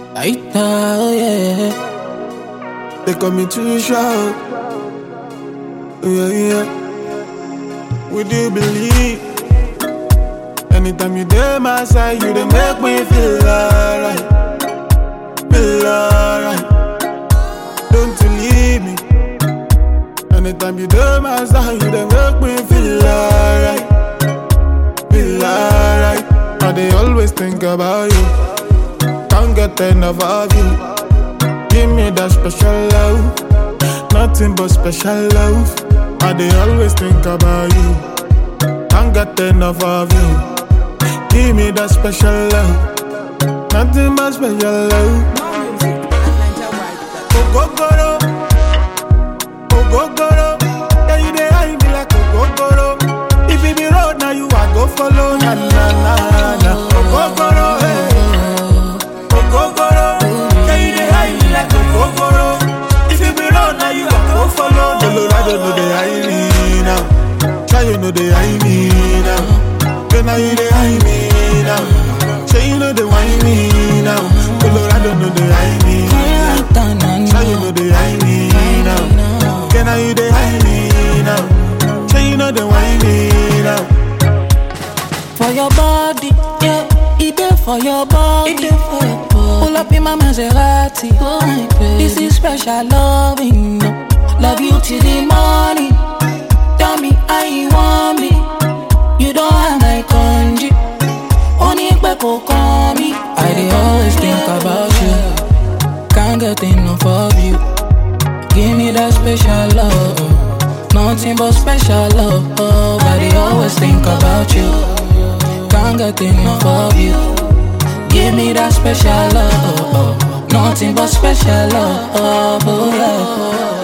Aita, oh yeah. They call me too short. Yeah, yeah. Would you believe? Anytime you there, my side, you they make me feel alright. Feel alright. Don't you leave me. Anytime you there, my side, you they make me feel alright. Feel alright. I they always think about you. Can't get enough of you. Give me that special love. Nothing but special love. I they always think about you. Can't get enough of you. Give me that special love. Nothing but special love. Ogogoro. Ogogoro. Yeah, you dey hide me like ogogoro. If it be road, now you I go follow. Na na na na. Ogogoro. Hey. Ogogoro. Yeah, you dey hide me like ogogoro. If it be road, now you I go follow. Colorado no dey hide me now. Try you know they hide me now. Girl, now you dey hide me now. Say you know they whine me now. Colorado no dey hide me now. Try you know they hide me now. Girl, now you dey hide me now. Say you know they whine me now. For your body, yeah. It there for your body. It there for your body. Pull up in my Maserati. Oh my baby. This is special loving. no. Love you till the morning. Tell me how you want me. You don't have my congee. Only kò kàn mí. I dey always think about you. Can't get enough of you. Give me that special love. Nothing but special love. I dey always think about you. Can't get enough of you. Give me that special love. Nothing but special love. Oh, yeah.